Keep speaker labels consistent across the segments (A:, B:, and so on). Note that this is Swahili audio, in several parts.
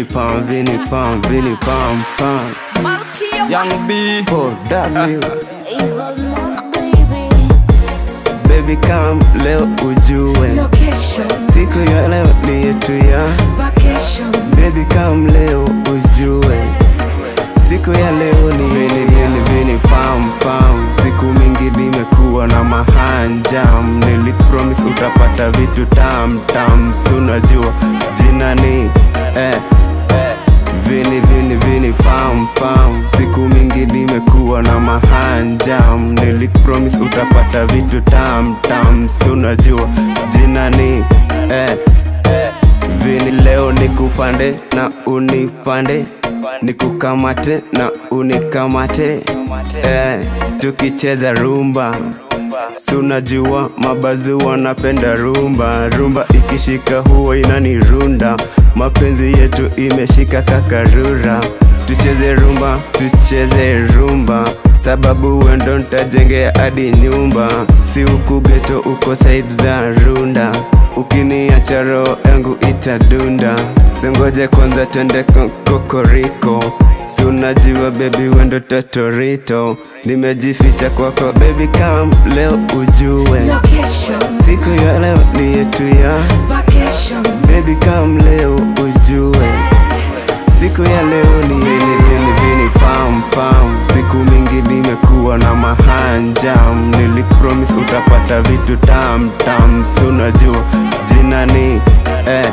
A: vini pam vini pam vini pam pam
B: Young B
A: for W
C: Evil Monk, baby.
A: baby come leo ujue
D: Location,
A: siku ya leo ni yetu ya
D: vacation,
A: baby come leo ujue siku ya leo ni vini vini vini pam pam siku mingi nimekuwa na mahanjam nilipromise utapata vitu tam tam sunajua jina ni eh, vini vini vini pam pam siku mingi nimekuwa na mahanjam nilipromise utapata vitu tam tam sunajua jina ni eh, vini leo nikupande na unipande nikukamate na unikamate eh, tukicheza rumba sunajua mabazi wanapenda rumba rumba ikishika huwa inanirunda mapenzi yetu imeshika kakarura tucheze rumba tucheze rumba sababu wendo ntajengea hadi nyumba si huku geto uko side za runda ukiniacha roho yangu itadunda sengoje kwanza twende ko- kokoriko si unajua bebi wendo totorito nimejificha kwako bebi kam leo ujue
D: location,
A: siku ya leo ni yetu ya
D: vacation,
A: bebi kam leo ujue siku ya leo ni vini vini vini pam pam siku mingi nimekuwa na mahanjam nilipromise utapata vitu tam tam sunajua jina ni eh,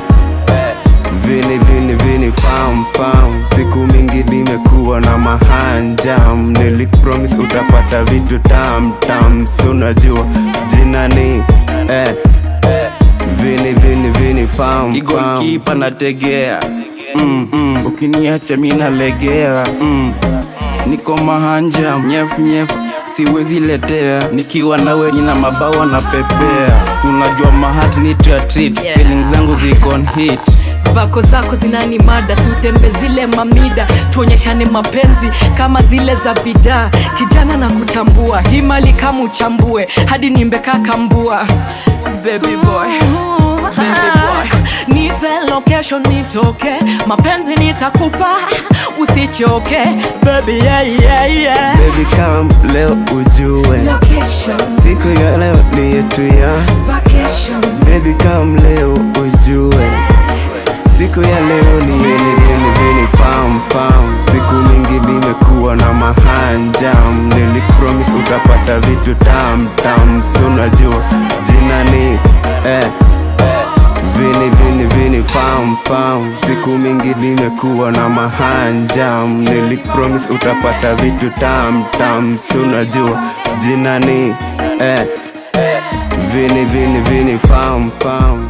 A: vini vini vini pam pam siku mingi nimekuwa na mahanjam nilipromise utapata vitu tam tam sunajua jina ni eh, vini vini vini pam pam
B: Kigonkipa nategea mm, mm. Ukiniacha mi nalegea mm. Niko mahanja nyefu nyefu siwezi letea nikiwa nawe nina mabawa na pepea si unajua mahati ni treat
D: Yeah.
B: feelings zangu ziko on hit
D: vako zako zinani mada siutembe zile mamida tuonyeshane mapenzi kama zile za bidaa kijana na kutambua hii mali kama uchambue hadi nimbeka kambua baby boy baby boy nipe location nitoke mapenzi nitakupa usichoke baby yeah, yeah, yeah.
A: Baby come leo ujue
D: Location,
A: siku ya leo ni yetu ya
D: vacation,
A: Baby come leo ujue siku ya leo ni vini vini vini pam pam siku mingi nimekuwa na mahanjam nilipromise utapata vitu tam tam sunajua jina ni eh, vini vini vini pam pam siku mingi nimekuwa na mahanjam nilipromise utapata vitu tam tam sunajua jina ni eh, vini vini vini pam pam